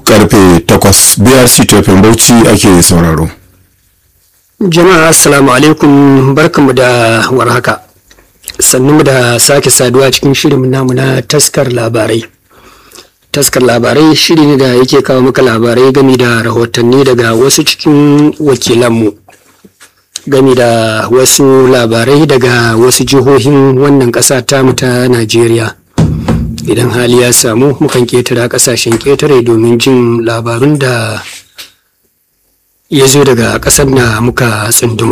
karfe 8 brc tafin bauchi ake sauraro jama'a assalamu alaikum barkanmu da warhaka sannu da sake saduwa cikin shirin namu na taskar labarai taskar labarai shiri ne da yake kawo maka labarai gami da rahotanni daga wasu cikin wakilanmu gami da wasu labarai daga wasu jihohin wannan ƙasa tamu ta najeriya idan hali ya samu mukan ketara ƙasashen ketare domin jin labarun da ya zo daga ƙasar da muka tsunduma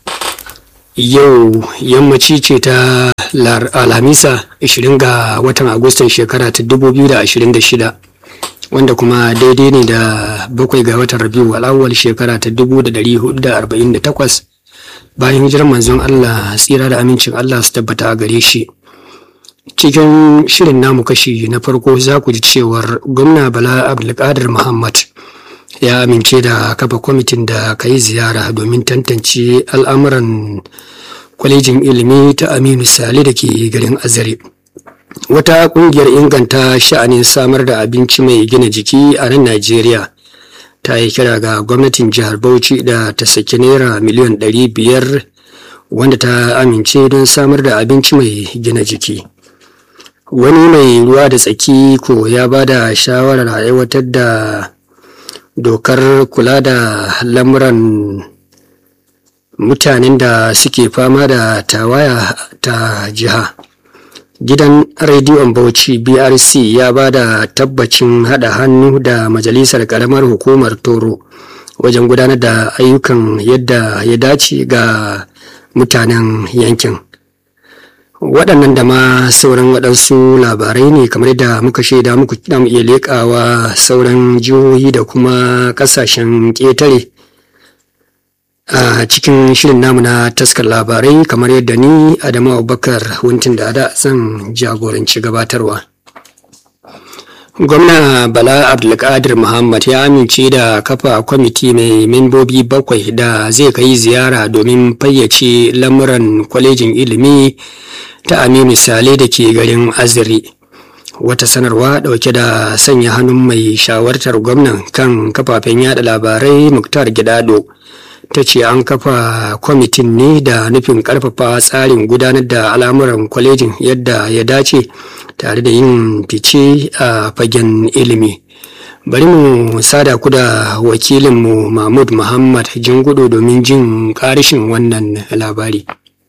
yau yammaci ce ta alhamisa 20 ga watan agustan shekara ta 2026 wanda kuma daidai ne da bakwai ga watan rabiu al'awwal shekara ta 1448 bayan hijirar manzon allah tsira da amincin allah su tabbata a gare shi cikin shirin namu kashi na farko za ku ji cewar gwamna bala abdulkadir muhammad ya amince da kafa kwamitin da ka yi ziyara domin tantance al'amuran kwalejin ilimi ta aminu sale da ke garin azare wata kungiyar inganta sha'anin samar da abinci mai gina jiki a nan najeriya ta yi kira ga gwamnatin jihar bauchi da ta saki naira miliyan 500 wanda ta amince don samar da abinci mai gina jiki wani mai ruwa da tsaki ko ya ba da shawarar aiwatar da dokar kula da lamuran mutanen da suke fama da tawaya ta jiha gidan rediyon bauchi brc ya ba da tabbacin hada hannu da majalisar karamar hukumar toro wajen gudanar da ayyukan yadda ya dace ga mutanen yankin waɗannan da ma sauran waɗansu labarai ne kamar da muka shaida muku mu iya leƙawa sauran jihohi da kuma ƙasashen ƙetare a cikin shirin namu na taskar labarai kamar yadda ni adamu abubakar wuntin da da zan jagoranci gabatarwa gwamna bala abdulkadir muhammad ya amince da kafa kwamiti mai membobi bakwai da zai kai ziyara domin fayyace lamuran kwalejin ilimi ta aminu sale da ke garin aziri wata sanarwa dauke da sanya hannun mai shawartar gwamnan kan kafafen yada labarai muktar gidado ta ce an kafa kwamitin ne da nufin karfafa tsarin gudanar da al'amuran kwalejin yadda ya dace tare da yin fice a fagen ilimi bari mu sada ku da wakilinmu mahmud muhammad jingudu domin jin karishin wannan labari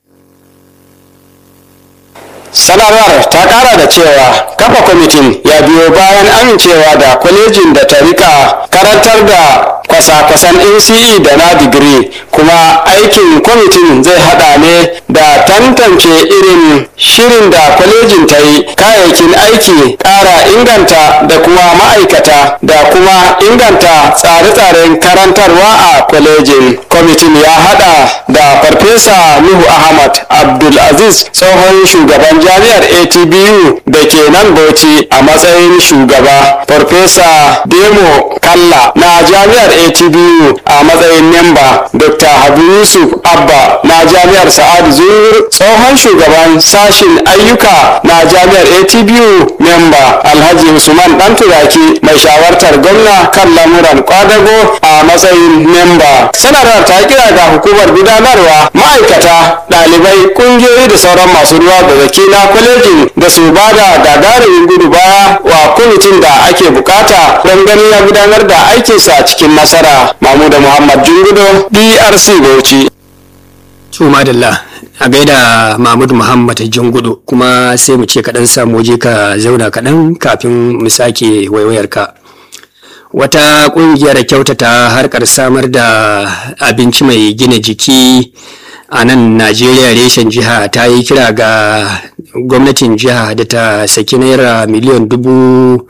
sanarwar ta kara da cewa kafa kwamitin ya biyo bayan amincewa da kwalejin da ta rika karantar da kwasa-kwasan nce da na digiri kuma aikin kwamitin zai hada ne da tantance irin shirin da kwalejin ta yi kayayyakin aiki kara inganta da kuma ma'aikata da kuma inganta tsare-tsaren karantarwa a kwalejin kwamitin ya hada da farfesa nuhu ahmad abdulaziz tsohon shugaban jami'ar atbu da ke nan bauchi a matsayin shugaba farfesa demo kalla na jami'ar atbu a matsayin memba dr habu yusuf abba na jami'ar sa'adu zungur tsohon shugaban sashin ayyuka na jami'ar atbu memba alhaji usman dan turaki mai shawartar gwamna kan lamuran kwadago a matsayin memba sanarwar ta kira ga hukumar gudanarwa ma'aikata ɗalibai ƙungiyoyi da sauran masu ruwa da zaki na kwalejin da su ba da gagarumin gudu baya wa kwamitin da ake bukata don ganin ya gudanar da aikinsa cikin nasara mamuda muhammad jungudo drc bauchi madalla a gaida mahmud muhammad jingudu kuma sai mu ce kaɗan samu waje ka zauna kaɗan kafin mu sake waiwayarka wata ƙungiyar kyautata harkar samar da abinci mai gina jiki a nan najeriya reshen jiha ta yi kira ga gwamnatin jiha da ta saki naira miliyan dubu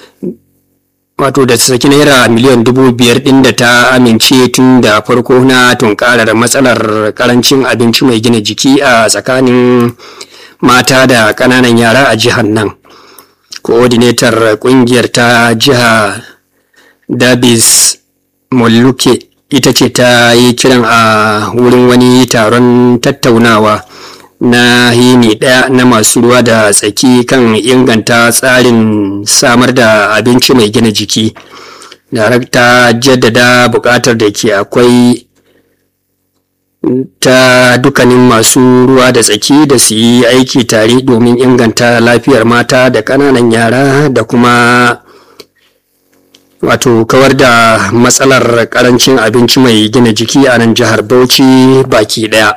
wato da saki naira miliyan dubu biyar din da ta amince tun da farko na tunkarar matsalar karancin abinci mai gina jiki a tsakanin mata da ƙananan yara a jihar nan coordinator ƙungiyar ta jiha dabis molluke ita ce ta yi kiran a wurin wani taron tattaunawa na yini ɗaya na masu ruwa da tsaki kan inganta tsarin samar da abinci mai gina jiki darakta jaddada buƙatar da ke akwai ta dukkanin masu ruwa da tsaki da su yi aiki tare domin inganta lafiyar mata da ƙananan yara da kuma wato kawar da matsalar ƙarancin abinci mai gina jiki a nan jihar bauchi baki ɗaya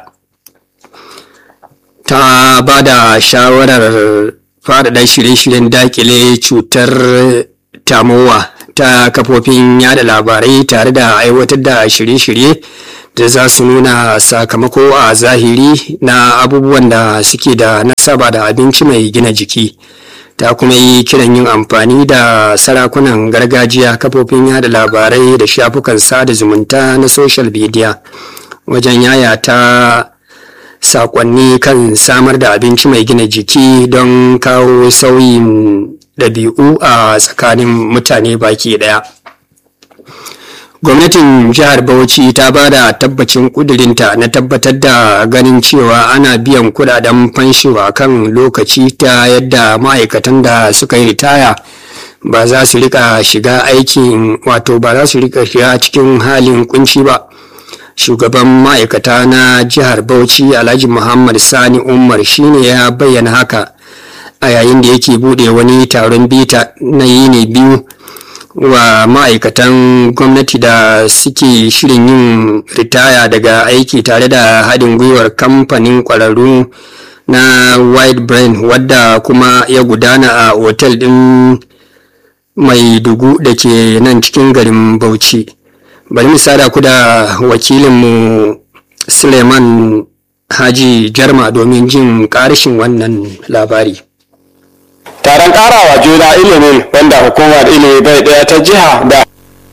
ta ba da shawarar faɗaɗa shirye-shiryen dakile cutar tamowa ta kafofin yada labarai tare da aiwatar da shirye-shirye da za su nuna sakamako a zahiri na abubuwan da suke da nasaba da abinci mai gina jiki ta kuma yi kiran yin amfani da sarakunan gargajiya kafofin yada labarai da shafukan sada zumunta na social media wajen yayata sakonni kan samar da abinci mai gina jiki don kawo sauyin ɗabi'u a tsakanin mutane baki ɗaya. gwamnatin jihar bauchi ta ba da tabbacin kudurinta na tabbatar da ganin cewa ana biyan kudaden fansho a kan lokaci ta yadda ma'aikatan da suka yi ritaya ba za su rika shiga aikin wato ba za su rika shiga cikin halin kunci ba shugaban ma'aikata na jihar bauchi alhaji muhammad sani umar shine ya bayyana haka a yayin da yake bude wani taron bita na yini biyu wa ma'aikatan gwamnati da suke shirin yin ritaya daga aiki tare da haɗin gwiwar kamfanin ƙwararru na white brain wadda kuma ya gudana a otel ɗin mai dugu da ke nan cikin garin bauchi bari mu sada ku da wakilinmu suleiman haji jarma domin jin ƙarshen wannan labari taron karawa juna ilimin wanda hukumar ilimi bai daya ta jiha da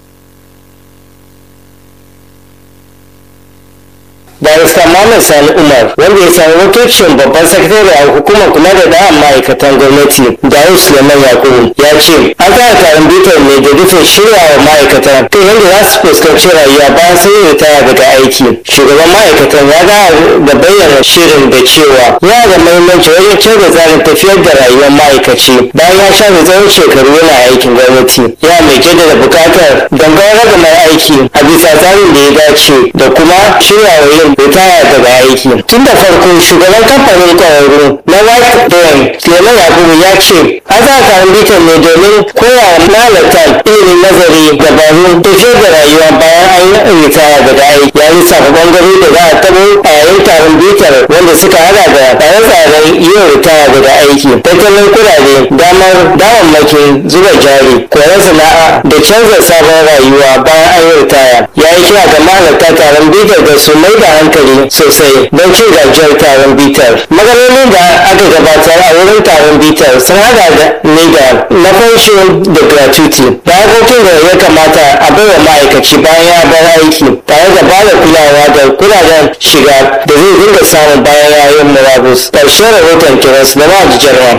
barista Muhammad Sani Umar wanda ya sami wakilcin babban sakatare a hukumar kula da da'an ma'aikatan gwamnati Dawud Suleiman Yakubu ya ce an tsara taron bitar ne da nufin shirya wa ma'aikatan kan yadda za su fuskanci rayuwa bayan sun yi ritaya daga aiki shugaban ma'aikatan ya ga da bayyana shirin da cewa yana da muhimmanci wajen canza tsarin tafiyar da rayuwar ma'aikaci bayan ya shafe tsawon shekaru yana aikin gwamnati yana mai jaddada buƙatar dangane da mai aiki a bisa tsarin da ya dace da kuma shirya wa yin ritaya daga aiki tun da farko shugaban kamfanin kwararru na white brain suleiman yakubu ya ce an sa taron bitan ne domin koya wa mahalartan ilimin nazari dabaru tafiyar da rayuwa bayan an yi ritaya daga aiki ya lissafa bangare da za a tabo a yayin taron bitar wanda suka hada da tsare-tsaren yin ritaya daga aiki tattalin kudade damar damammakin zuba jari koyon sana'a da canza sabon rayuwa bayan an yi ritaya ya yi kira ga mahalarta taron bitar da su mai da hankali sosai don cin gajiyar taron bitar matsalolin da aka gabatar a wurin taron bitar sun hada da ne da na fansho da gratuity da harkokin da ya kamata a bai wa ma'aikaci bayan ya bar aiki tare da ba da kulawa da kudaden shiga da zai dinga samun bayan yayin murabus ƙarshen rahoton kiras da ma'ajijarwa.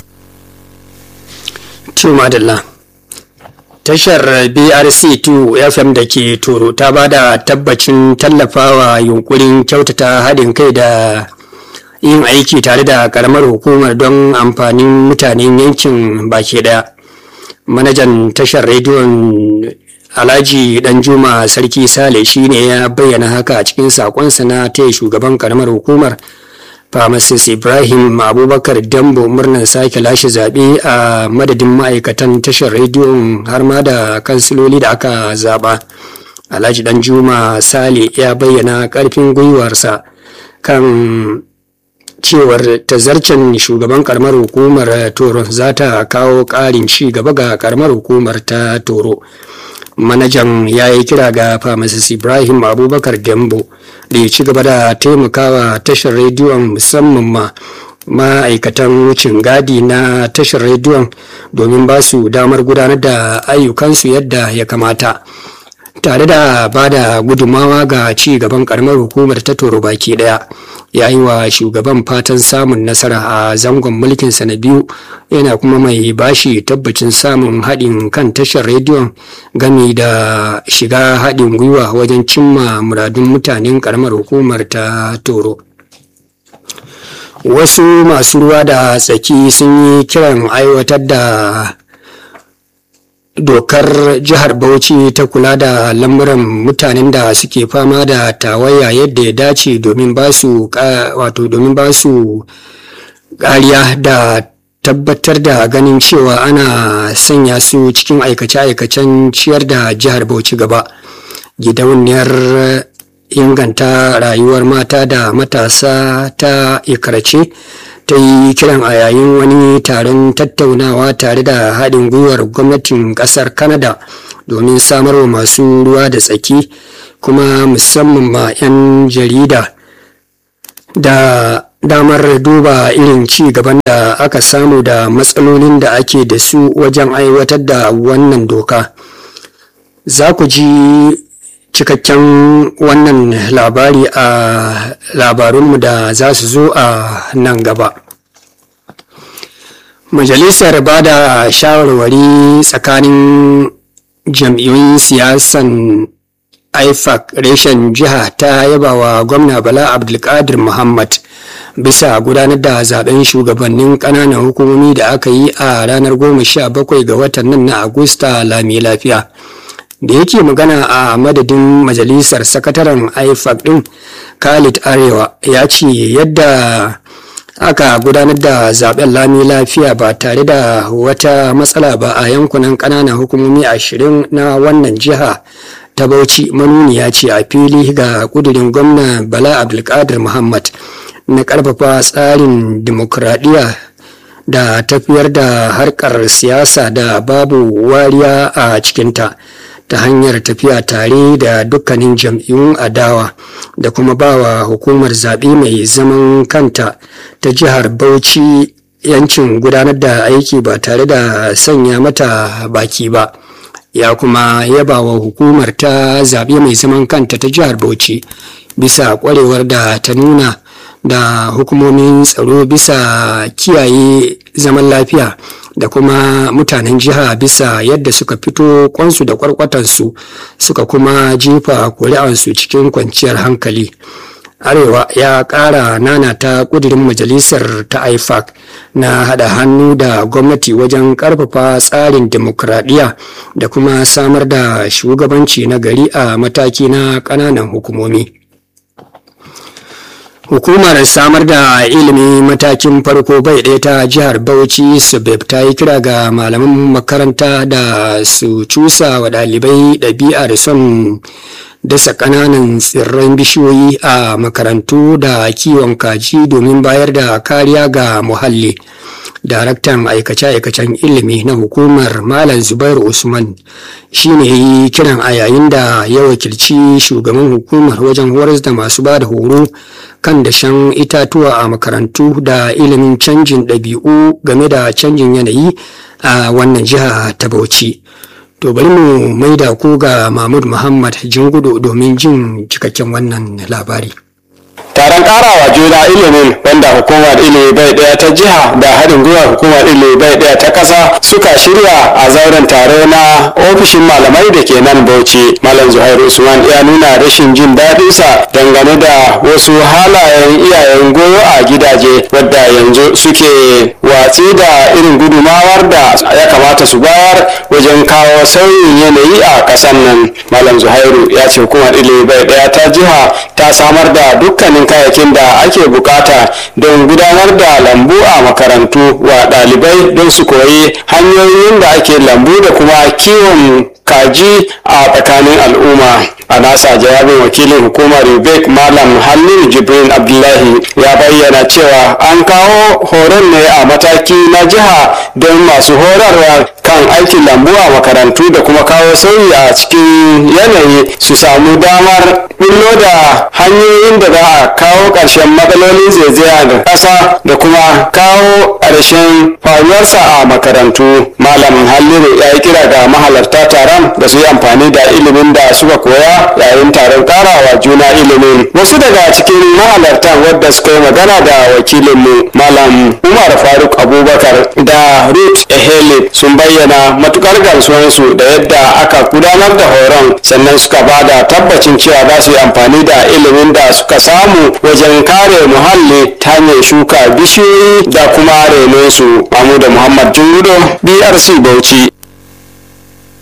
Madalla. Tashar BRC2 FM da ke Toro ta ba da tabbacin tallafawa yunkurin kyautata haɗin kai da yin aiki tare da ƙaramar hukumar don amfanin mutanen yankin baki ɗaya. Manajan tashar rediyon Alhaji Danjuma Sarki Sale shi ne ya bayyana haka a cikin saƙonsa na taya shugaban ƙaramar hukumar. Pharmacist Ibrahim Abubakar Dambo murnar sake lashe zaɓe a madadin ma'aikatan tashar rediyon har ma da kansiloli da aka zaɓa. Alhaji Danjuma Sale ya bayyana ƙarfin gwiwarsa kan cewar tazarcen shugaban karamar hukumar Toro za ta kawo ƙarin ci gaba ga karamar hukumar ta Toro. manajan ya yi kira ga pharmacist ibrahim abubakar dembo da ya ci gaba da taimakawa tashar rediyon musamman ma ma'aikatan wucin gadi na tashar rediyon domin ba su damar gudanar da ayyukansu yadda ya kamata tare da ba da gudummawa ga ci gaban karamar hukumar ta toro baki daya ya yi wa shugaban fatan samun nasara a zangon mulkinsa na biyu yana kuma mai bashi tabbacin samun haɗin kan tashar rediyon gami da shiga haɗin gwiwa wajen cimma muradun mutanen karamar hukumar ta toro wasu masu ruwa da tsaki sun yi kiran aiwatar da dokar jihar bauchi ta kula da lamuran mutanen da suke fama da tawaya yadda ya dace domin ba su wato domin ba su kariya da tabbatar da ganin cewa ana sanya su cikin aikace-aikacen ciyar da jihar bauchi gaba gidauniyar inganta rayuwar mata da matasa ta ikarace ta yi kiran a yayin wani taron tattaunawa tare da haɗin gwiwar gwamnatin ƙasar canada domin samarwa masu ruwa da tsaki kuma musamman ma 'yan jarida da damar duba irin ci gaban da aka samu da matsalolin da ake da su wajen aiwatar da wannan doka za ku ji cikakken wannan labari a labarunmu da za su zo a nan gaba majalisar ba da shawarwari tsakanin jam'iyyun siyasan ifac reshen jiha ta yaba wa gwamna bala abdulkadir muhammad bisa gudanar da zaben shugabannin kananan hukumomi da aka yi a ranar goma sha bakwai ga watan nan na agusta lami lafiya da yake magana a madadin majalisar sakataren ifac din khalid arewa ya ce yadda aka gudanar da zaben lami lafiya ba tare da wata matsala ba a yankunan kananan hukumomi ashirin na wannan jiha ta bauchi manuniya ce a fili ga kudirin gwamna bala abdulkadir muhammad na karfafa tsarin dimokuraɗiyya da tafiyar da harkar siyasa da babu wariya a cikinta ta hanyar tafiya tare da dukkanin jam'iyyun adawa da kuma bawa hukumar zaɓe mai zaman kanta ta jihar bauchi yancin gudanar da aiki ba tare da sanya mata baki ba ya kuma yaba wa hukumar ta zaɓe mai zaman kanta ta jihar bauchi bisa ƙwarewar da ta nuna da hukumomin tsaro bisa kiyaye zaman lafiya da kuma mutanen jiha bisa yadda suka fito kwansu da kwarkwatansu suka kuma jefa kuri'ansu cikin kwanciyar hankali arewa ya ƙara nanata ƙudurin majalisar ta ifac na haɗa hannu da gwamnati wajen ƙarfafa tsarin dimokuraɗiyya da kuma samar da shugabanci na gari a mataki na ƙananan hukumomi hukumar samar da ilimi matakin farko bai ɗaya ta jihar bauchi subeb ta yi kira ga malaman makaranta da su cusa wa ɗalibai ɗabi'a da son dasa ƙananan tsirran bishiyoyi a makarantu da kiwon kaji domin bayar da kariya ga muhalli daraktan aikace-aikacen ilimi na hukumar malam zubairu usman shine yi kiran a yayin da ya wakilci shugaban hukumar wajen horas da masu ba da horo kan dashen itatuwa a makarantu da ilimin canjin ɗabi'u game da canjin yanayi a wannan jiha ta bauchi to bari mu maida ku ga mahmud muhammad jingudu domin jin cikakken wannan labari taron karawa juna ilimin wanda hukumar ilimi bai daya ta jiha da haɗin gwiwar hukumar ilimi bai daya ta ƙasa suka shirya a zauren taro na ofishin malamai da ke nan bauchi malam zuhairu usman ya nuna rashin jin daɗinsa dangane da wasu halayen iyayen goyo a gidaje wadda yanzu suke watsi da irin gudumawar da ya kamata su bayar wajen kawo sauyin yanayi a ƙasar nan malam zuhairu ya ce hukumar ilimi bai daya ta jiha ta samar da dukkanin kayayyakin da ake bukata don gudanar da lambu a makarantu wa ɗalibai don su koyi hanyoyin da ake lambu da kuma kiwon kaji a tsakanin al'umma a nasa jawabin wakilin hukumar ubek malam hallin jibrin abdullahi ya bayyana cewa an kawo horon ne a mataki na jiha don masu horarwa kan aikin lambu a makarantu da kuma kawo sauyi a cikin yanayi su samu damar bullo da hanyoyin da za a kawo ƙarshen matsalolin zaizaya da ƙasa da kuma kawo ƙarshen faruwarsa a makarantu malam halliru ya yi kira ga mahalarta taron da su yi amfani da ilimin da suka koya yayin taron karawa juna ilimin wasu daga cikin mahalartan wadda suka yi magana da wakilinmu malam umar faruk abubakar da ruth ehele sun bayyana matukar gamsuwansu da yadda aka gudanar da horon sannan suka ba da tabbacin cewa za su yi amfani da ilimin da suka samu wajen kare muhalli ta hanyar shuka bishiyoyi da kuma renonsu mamu da muhammad jungudo brc bauchi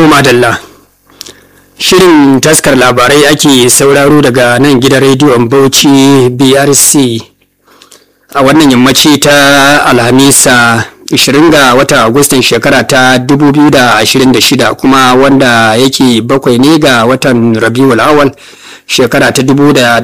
madalla shirin taskar labarai ake sauraro daga nan gidan rediyon bauchi brc a wannan yammaci ta alhamisa 20 ga watan agustan shekara ta 2026 kuma wanda yake bakwai ne ga watan rabiul awal shekara ta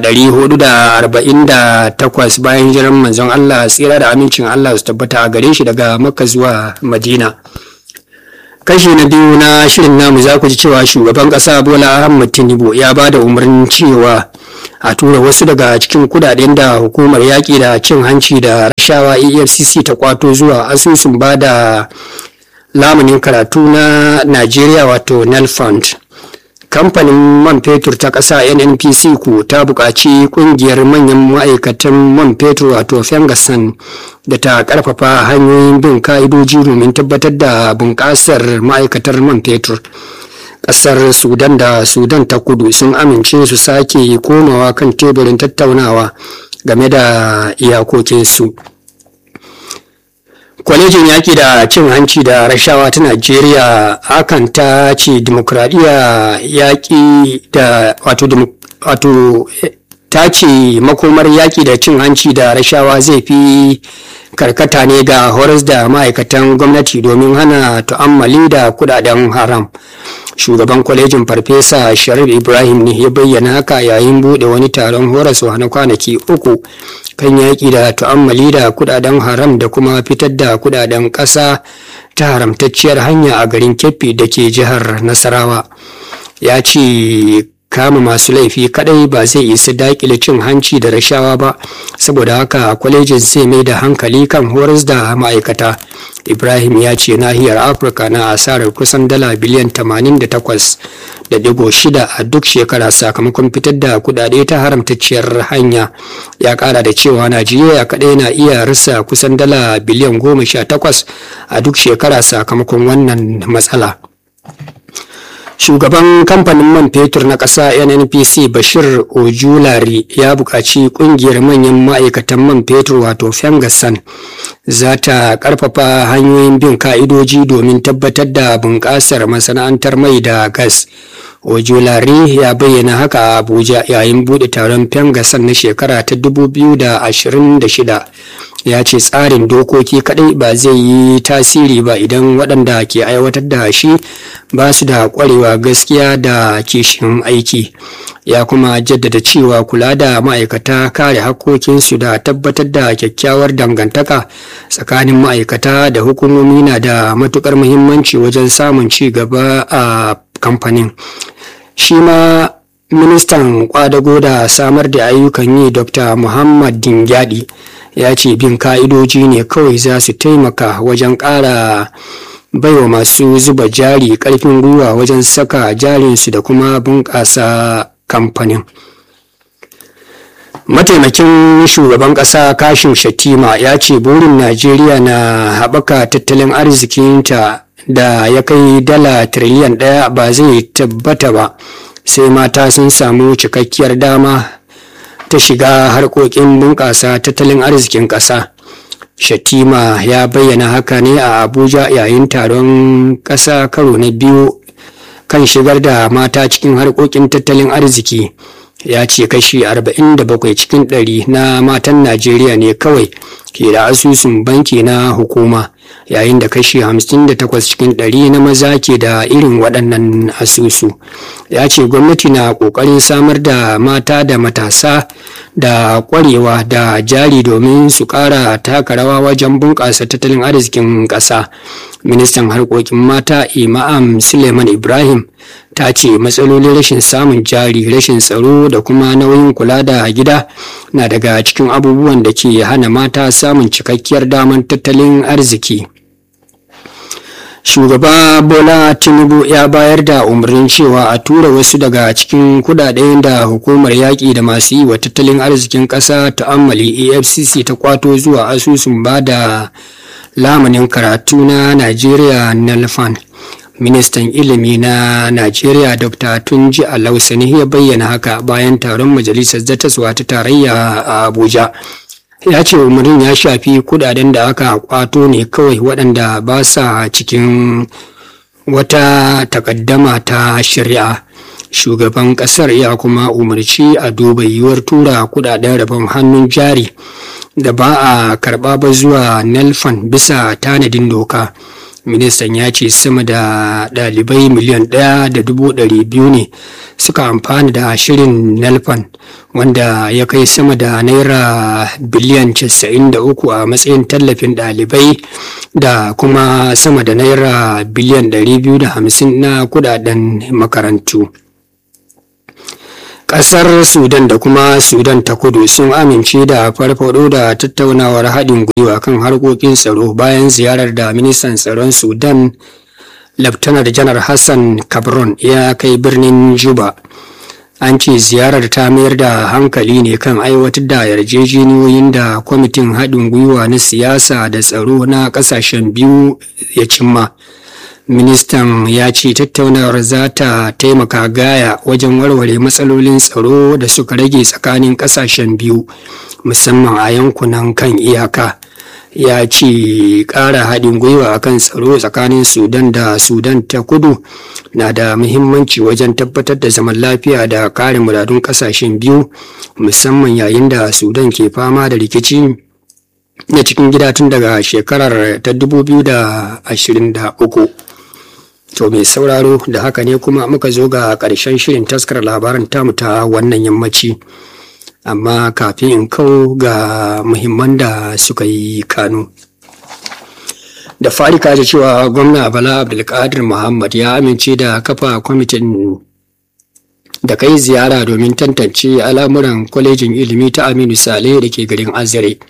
1448 bayan jiran manzon allah tsira da amincin allah su tabbata a gare shi daga makka zuwa madina kashi na biyu na shirin namu za ku ji cewa shugaban kasa bola ahmad tinubu ya ba da umarnin cewa a tura wasu daga cikin kudaden da hukumar yaƙi da cin hanci da rashawa efcc ta kwato zuwa asusun ba da lamunin karatu na najeriya wato nel fund kamfanin man fetur ta ƙasa nnpc ku ta buƙaci ƙungiyar manyan ma'aikatan man fetur wato fengasan da ta ƙarfafa hanyoyin bin ka'idoji domin tabbatar da bunƙasar ma'aikatar man fetur ƙasar sudan da sudan ta kudu sun amince su sake komawa kan teburin tattaunawa game da iyakokinsu kwalejin yaƙi da cin hanci da rashawa ta najeriya hakan ta ce dimokuraɗiyya yaƙi da wato ta ce makomar yaƙi da cin hanci da rashawa zai fi karkata ne ga horas da ma'aikatan gwamnati domin hana tu'ammali da kudaden haram shugaban kwalejin farfesa sharif ibrahim ne ya bayyana haka yayin bude wani taron horaswa na kwanaki uku kan yaƙi da tu'ammali da kudaden haram da kuma fitar da kudaden ƙasa ta haramtacciyar hanya a garin keffi da ke jihar nasarawa ya ce kama masu laifi kadai ba zai isa dakile cin hanci da rashawa ba saboda haka kwalejin zai mai da hankali kan horas da ma'aikata ibrahim ya ce nahiyar afirka na asarar kusan dala biliyan 88.6 a duk shekara sakamakon fitar da kudade ta haramtacciyar hanya ya kara da cewa najeriya kadai na iya rasa kusan dala biliyan 18 a duk shekara sakamakon wannan matsala shugaban kamfanin man fetur na ƙasa nnpc bashir ojulari ya buƙaci ƙungiyar manyan ma'aikatan man fetur wato fengasan za ta ƙarfafa hanyoyin bin ka'idoji domin tabbatar da bunƙasar masana'antar mai da gas ojulari ya bayyana haka a abuja yayin buɗe taron fengasan na shekara ta 2026 ya ce tsarin dokoki kadai ba zai yi tasiri ba idan waɗanda ke aiwatar da shi ba su da ƙwarewa gaskiya da kishin aiki ya kuma jaddada cewa kula da ma'aikata kare hakkokinsu da tabbatar da kyakkyawar dangantaka tsakanin ma'aikata da hukumomi na da matukar muhimmanci wajen samun ci gaba a kamfanin shi ma ministan kwadago da samar da ayyukan yi dr muhammad dingyadi ya ce bin ka'idoji ne kawai za su taimaka wajen ƙara baiwa masu zuba jari ƙarfin gwiwa wajen saka jarinsu da kuma bunƙasa kamfanin mataimakin shugaban ƙasa kashin shatima ya ce burin najeriya na haɓaka tattalin arzikinta da ya kai dala tiriliyan ɗaya ba zai tabbata ba sai mata sun samu cikakkiyar dama ta shiga harkokin bunƙasa tattalin arzikin ƙasa. Shatima ya bayyana haka ne a Abuja yayin taron ƙasa karo na biyu kan shigar da mata cikin harkokin tattalin arziki. Ya ce kashi 47 cikin ɗari na matan Najeriya ne kawai ke da asusun banki na hukuma yayin da kashi 58 cikin ɗari na maza ke da irin waɗannan asusu ya ce gwamnati na ƙoƙarin samar da mata da matasa da ƙwarewa da jari domin su ƙara taka rawa wajen bunƙasa tattalin arzikin ƙasa ministan harkokin mata imam suleiman ibrahim ta ce matsalolin rashin samun jari rashin tsaro da kuma nauyin kula da gida na daga cikin abubuwan da ke hana mata samun cikakkiyar damar tattalin arziki shugaba bola tinubu ya bayar da umarnin cewa a tura wasu daga cikin kudaden da hukumar yaƙi da masu yi wa tattalin arzikin ƙasa ta'ammali afcc ta kwato zuwa asusun ba da lamanin karatu na najeriya nalfan ministan ilimi na najeriya dr tunji alausani ya bayyana haka bayan taron majalisar zattaswa ta tarayya a abuja ya ce umarnin ya shafi kudaden da aka kwato ne kawai waɗanda ba sa cikin wata takaddama ta shari'a shugaban kasar ya kuma umarci a duba yiwuwar tura kudaden rabon hannun jari da ba a karba ba zuwa nelfan bisa tanadin doka ministan ya ce sama da dalibai miliyan ɗaya da dubu ɗari biyu ne suka amfani da shirin nelfan wanda ya kai sama da naira biliyan 93 a matsayin tallafin ɗalibai da kuma sama da naira biliyan 250 na kudaden makarantu Ƙasar Sudan da kuma Sudan ta kudu sun amince da farfado da tattaunawar haɗin gwiwa kan harkokin tsaro bayan ziyarar da ministan tsaron Sudan Laftanar Janar Hassan Kabron ya kai birnin Juba. An ce ziyarar ta mayar da hankali ne kan aiwatar da yarjejeniyoyin da kwamitin haɗin gwiwa na siyasa da tsaro na ƙasashen biyu ya cimma. ministan ya ce tattaunawar za ta taimaka gaya wajen warware matsalolin tsaro da suka rage tsakanin kasashen biyu musamman a yankunan kan iyaka ya ce ƙara haɗin gwiwa akan tsaro tsakanin sudan da sudan ta kudu na da muhimmanci wajen tabbatar da zaman lafiya da kare muradun kasashen biyu musamman yayin da sudan ke fama da rikici na cikin gida tun daga shekarar ta 2023 To mai sauraro da haka ne kuma muka zo ga ƙarshen shirin taskar labaran tamu ta wannan yammaci. Amma kafin in kau ga muhimman da suka yi kanu. Da fari kaji cewa gwamna Bala Abdulkadir Muhammad ya amince da kafa kwamitin da kai ziyara domin tantance al'amuran kwalejin ilimi ta Aminu Sale da ke garin Azare.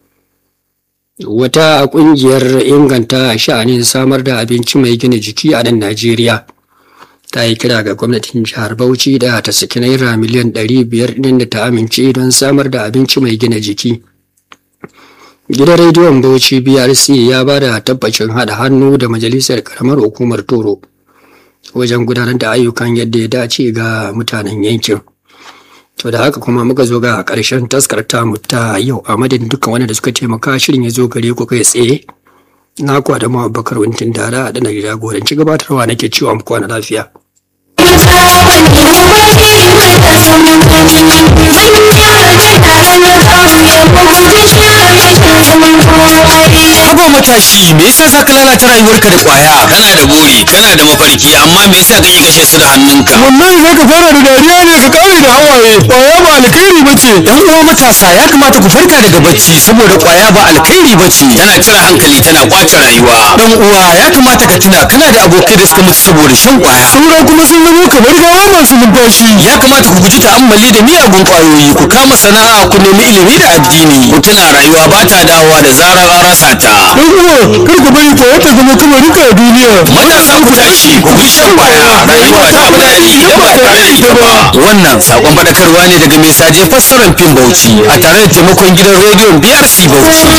wata kungiyar inganta sha'anin samar da abinci mai gina jiki a nan Najeriya ta yi kira ga gwamnatin jihar Bauchi da ta saki naira miliyan 500 ɗin da ta amince don samar da abinci mai gina jiki. Gidan rediyon Bauchi BRC ya ba da tabbacin haɗa hannu da majalisar karamar hukumar Toro wajen gudanar da ayyukan yadda ya dace ga mutanen yankin. To da haka kuma muka zo ga ƙarshen taskar tamu ta yau a madadin dukkan wanda da suka taimaka shirin ya zo gare ku kai tsaye. Na kuwa da Abubakar Wintin Dara da na jagoranci gabatarwa nake cewa mu kwana lafiya. Haba matashi me yasa za ka lalata rayuwarka da kwaya? kana da buri kana da mafarki amma me yasa kake kashe su da hannunka wallahi za ka fara da dariya ne ka kare da hawaye kwaya ba alkhairi ba ce Yan uwa matasa ya kamata ku farka daga bacci saboda kwaya ba alkhairi ba ce. tana cire hankali tana kwace rayuwa Dan uwa ya kamata ka tuna kana da abokai da suka mutu saboda shan kwaya. saura kuma sun zama kamar gawa masu numfashi Ya kamata ku guji ta'ammali da miyagun kwayoyi ku kama sana'a ku nemi ilimi da addini. ku tuna rayuwa ba ta dawowa da zarar an rasa ta dan uwa kar ka bari kwaya ta zama kamar duka a duniya matasa ku tashi ku bi shan kwaya rayuwa ta fi daɗi idan ba tare da ita ba Wannan sakon faɗakarwa ne daga mai saje fassarar fim Bauchi a tare da taimakon gidan rediyon BRC Bauchi.